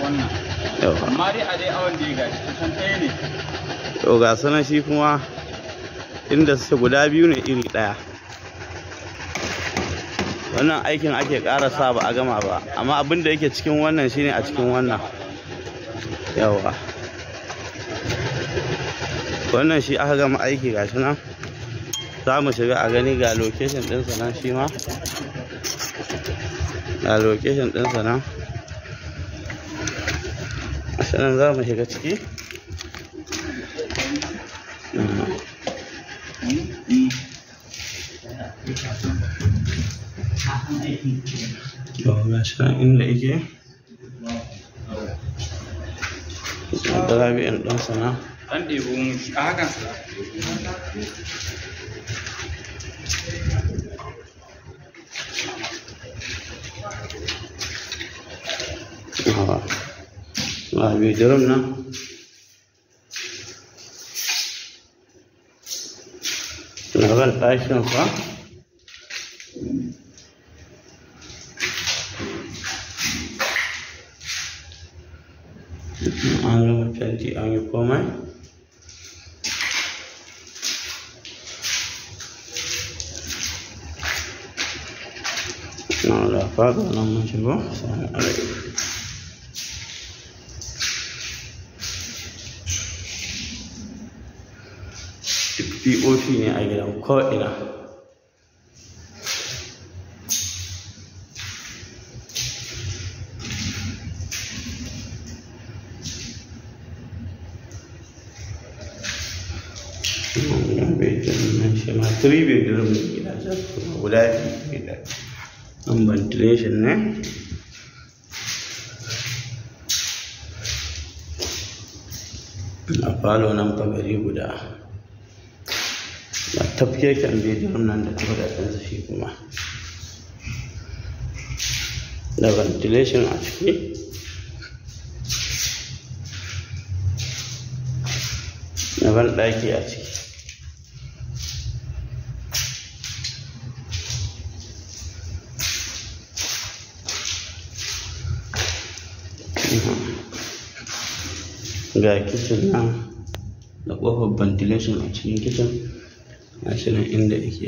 wannan yawa amma dai a dai awon da ya gashi kusan ɗaya ne to ga sanan shi kuma inda suke guda biyu ne iri ɗaya wannan aikin ake ƙara sa ba a gama ba amma abin da yake cikin wannan shine a cikin wannan yawa wannan shi aka gama aiki gashi nan za mu shiga a gani ga location ɗinsa nan shi ma ga location ɗinsa nan gashi nan za mu shiga ciki Yau ga shi nan inda yake da rabi'in ɗansa nan an ɗebo mu shi a hakan Yawa. Ga bidiyon nan. Labar ɗakin fa. An gama fenti an yi komai. Na da faɗo nan mun shigo. Salamu alaikum. POP ne a gidan ko'ina. Wannan bedroom nan shi ma three bedroom ne gidajen kuma guda biyu ne da nan ventilation ne. A falo nan fa gari guda. ba tafkeken bidiyon nan da ɗinsa shi kuma da ventilation a ciki da ban ɗaki a ciki ga kicin nan da ƙofar ventilation a cikin kicin gashi nan inda yake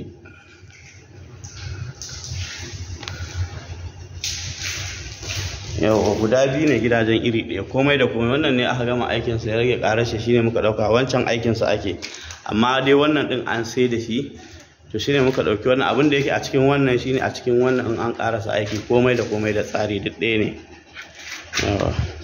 yawa guda biyu ne gidajen iri ɗaya komai da komai wannan ne aka gama aikinsa ya rage ƙarashe shine muka ɗauka wancan aikinsa ake amma dai wannan ɗin an sai da shi to shine muka ɗauki wannan abin da yake a cikin wannan shine a cikin wannan in an ƙarasa aiki komai da komai da tsari duk ɗaya ne yawa